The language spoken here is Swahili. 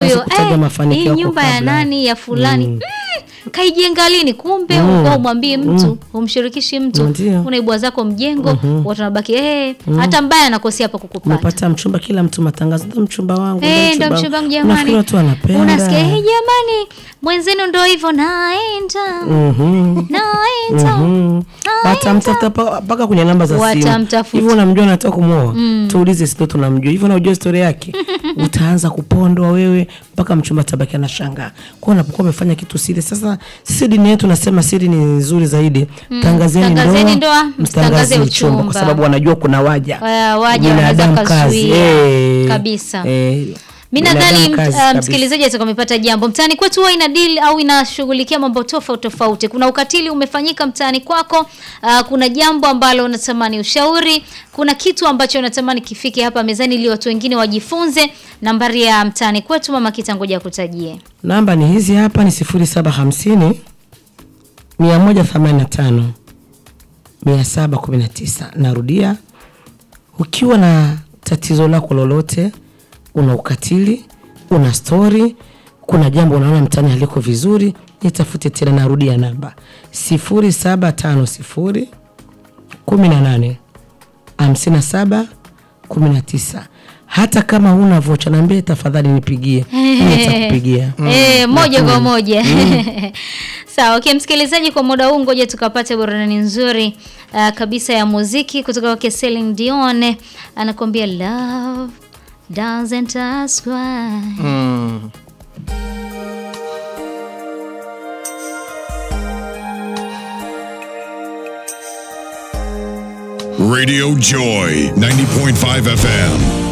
huyo kutaja eh, mafanikio hii yako nyumba ya kabla. nani ya fulani mm. kaijenga lini kumbe mm. uko umwambie mtu umshirikishi mtu Ndio. unaibua zako mjengo watu wanabaki eh, hata mbaya anakosea hapa kukupata umepata mchumba kila mtu matangazo ndo mchumba wangu Eh, ndo mchumba wangu jamani. Unafikiri watu wanapenda Unasikia, "Eh, jamani, mwenzenu ndo hivyo naenda Mhm. naenda Mhm. watamtafuta pa- mpaka kwenye namba za simu Watamtafuta. hivyo unamjua nataka kumwoa tuulize sito tunamjua hivyo unajua historia yake utaanza kupondwa wewe mpaka mchumba tabaki anashangaa kwa unapokuwa umefanya kitu siri sasa sisi dini yetu nasema siri ni nzuri zaidi tangazeni Tangazeni ndoa ndoa, msitangaze msitangaze uchumba kwa uchumba. sababu wanajua kuna waja Wa- waja Binadamu wanaweza kazi. kuzuia. Eh, Kabisa. eh, mi binadamu nadhani mt- kazi uh, kabisa. msikilizaji atakuwa amepata jambo mtaani kwetu huwa ina deal au inashughulikia mambo tofauti tofauti kuna ukatili umefanyika mtaani kwako uh, kuna jambo ambalo unatamani ushauri kuna kitu ambacho unatamani kifike hapa mezani ili watu wengine wajifunze nambari ya mtaani kwetu mama kitangoja kutajie namba ni hizi hapa ni sifuri saba hamsini mia moja themanini na tano mia saba kumi na tisa narudia ukiwa na tatizo lako lolote una ukatili una stori kuna jambo unaona mtani haliko vizuri nitafute tena narudia namba sifuri saba tano sifuri kumi na nane hamsini na saba kumi na tisa hata kama huna vocha naambie tafadhali nipigie Mimi nitakupigia Eh, moja kwa moja sawa okay, msikilizaji kwa muda huu ngoja tukapate burudani nzuri uh, kabisa ya muziki kutoka kwake Celine Dion anakuambia love doesn't ask why Radio Joy 90.5 FM.